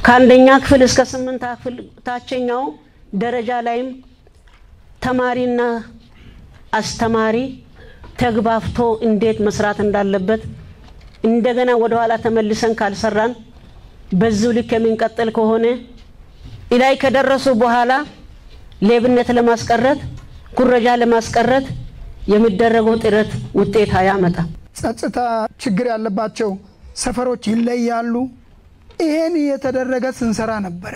ከአንደኛ ክፍል እስከ ስምንት ክፍል ታችኛው ደረጃ ላይም ተማሪና አስተማሪ ተግባብቶ እንዴት መስራት እንዳለበት እንደገና ወደ ኋላ ተመልሰን ካልሰራን በዚሁ ልክ የምንቀጥል ከሆነ ላይ ከደረሱ በኋላ ሌብነት ለማስቀረት ኩረጃ ለማስቀረት የሚደረገው ጥረት ውጤት አያመጣም። ጸጥታ ችግር ያለባቸው ሰፈሮች ይለያሉ። ይሄን እየተደረገ ስንሰራ ነበረ።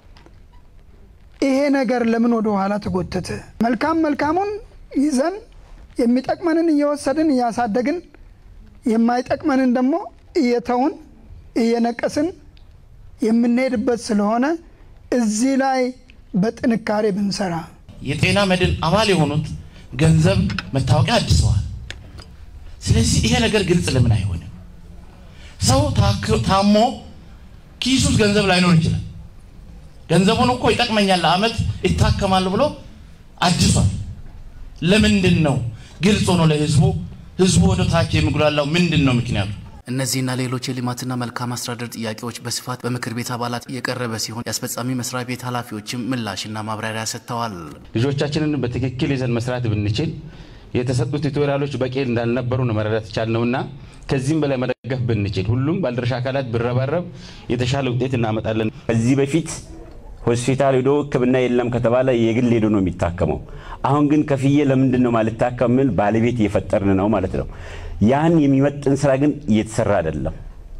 ይሄ ነገር ለምን ወደ ኋላ ተጎተተ? መልካም መልካሙን ይዘን የሚጠቅመንን እየወሰድን እያሳደግን የማይጠቅመንን ደግሞ እየተውን እየነቀስን የምንሄድበት ስለሆነ እዚህ ላይ በጥንካሬ ብንሰራ የጤና መድን አባል የሆኑት ገንዘብ መታወቂያ አድሰዋል። ስለዚህ ይሄ ነገር ግልጽ ለምን አይሆንም? ሰው ታሞ ኪሱ ውስጥ ገንዘብ ላይኖር ይችላል። ገንዘቡን እኮ ይጠቅመኛል ለአመት ይታከማሉ ብሎ አድሷል። ለምንድን ነው ግልጽ ሆኖ ለህዝቡ ህዝቡ ወደ ታች የሚጉላላው ምንድን ነው ምክንያቱ? እነዚህና ሌሎች የልማትና መልካም አስተዳደር ጥያቄዎች በስፋት በምክር ቤት አባላት የቀረበ ሲሆን የአስፈጻሚ መስሪያ ቤት ኃላፊዎችም ምላሽና ማብራሪያ ሰጥተዋል። ልጆቻችንን በትክክል ይዘን መስራት ብንችል የተሰጡት ቱቶሪያሎች በቂ እንዳልነበሩ ነው መረዳት ቻልነውና ከዚህም በላይ መደገፍ ብንችል ሁሉም ባለድርሻ አካላት ብረባረብ የተሻለ ውጤት እናመጣለን። ከዚህ በፊት ሆስፒታል ሄዶ ሕክምና የለም ከተባለ የግል ሄዶ ነው የሚታከመው። አሁን ግን ከፍዬ ለምንድን ነው ማልታከም ምን ባለቤት እየፈጠርን ነው ማለት ነው። ያን የሚመጥን ስራ ግን እየተሰራ አይደለም።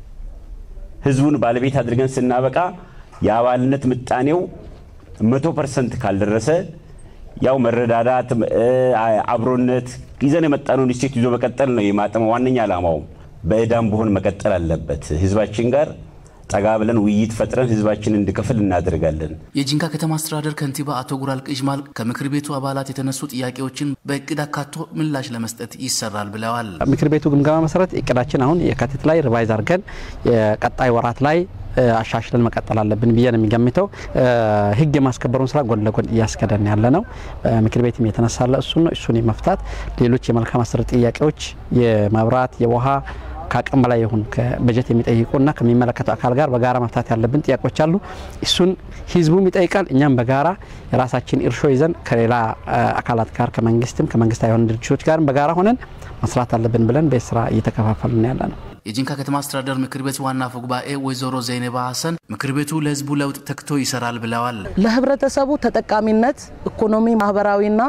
ህዝቡን ባለቤት አድርገን ስናበቃ የአባልነት ምጣኔው መቶ ፐርሰንት ካልደረሰ ያው መረዳዳት፣ አብሮነት ይዘን የመጣነውን እሴት ይዞ መቀጠል ነው የማጠመ ዋነኛ ዓላማውም። በእዳም ቢሆን መቀጠል አለበት ህዝባችን ጋር ጠጋ ብለን ውይይት ፈጥረን ህዝባችን እንዲከፍል እናደርጋለን። የጂንካ ከተማ አስተዳደር ከንቲባ አቶ ጉራል ቅጅማል ከምክር ቤቱ አባላት የተነሱ ጥያቄዎችን በእቅድ አካቶ ምላሽ ለመስጠት ይሰራል ብለዋል። ምክር ቤቱ ግምገማ መሰረት እቅዳችን አሁን የካቲት ላይ ሪቫይዝ አድርገን የቀጣይ ወራት ላይ አሻሽለን መቀጠል አለብን ብዬ ነው የሚገምተው። ህግ የማስከበሩን ስራ ጎን ለጎን እያስከደን ያለ ነው። ምክር ቤትም የተነሳለ እሱን ነው። እሱን የመፍታት ሌሎች የመልካም አስተዳደር ጥያቄዎች የመብራት የውሃ ከአቅም በላይ የሆኑ በጀት የሚጠይቁና ከሚመለከተው አካል ጋር በጋራ መፍታት ያለብን ጥያቄዎች አሉ። እሱን ህዝቡም ይጠይቃል። እኛም በጋራ የራሳችን እርሾ ይዘን ከሌላ አካላት ጋር ከመንግስትም ከመንግስት የሆኑ ድርጅቶች ጋርም በጋራ ሆነን መስራት አለብን ብለን ቤት ስራ እየተከፋፈልን ያለ ነው። የጂንካ ከተማ አስተዳደር ምክር ቤት ዋና አፈ ጉባኤ ወይዘሮ ዘይነባ ሀሰን ምክር ቤቱ ለህዝቡ ለውጥ ተግቶ ይሰራል ብለዋል። ለህብረተሰቡ ተጠቃሚነት ኢኮኖሚ፣ ማህበራዊና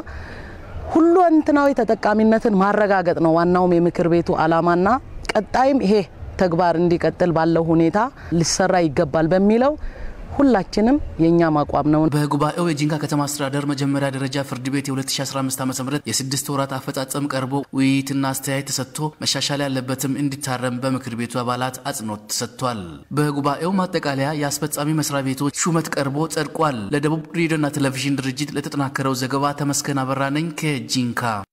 ሁለንተናዊ ተጠቃሚነትን ማረጋገጥ ነው ዋናውም የምክር ቤቱ አላማና ቀጣይም ይሄ ተግባር እንዲቀጥል ባለው ሁኔታ ሊሰራ ይገባል በሚለው ሁላችንም የእኛም አቋም ነው። በጉባኤው የጂንካ ከተማ አስተዳደር መጀመሪያ ደረጃ ፍርድ ቤት የ2015 ዓ ም የስድስት ወራት አፈጻጸም ቀርቦ ውይይትና አስተያየት ተሰጥቶ መሻሻል ያለበትም እንዲታረም በምክር ቤቱ አባላት አጽንኦት ተሰጥቷል። በጉባኤው ማጠቃለያ የአስፈጻሚ መስሪያ ቤቶች ሹመት ቀርቦ ጸድቋል። ለደቡብ ሬዲዮና ቴሌቪዥን ድርጅት ለተጠናከረው ዘገባ ተመስገን አበራ ነኝ ከጂንካ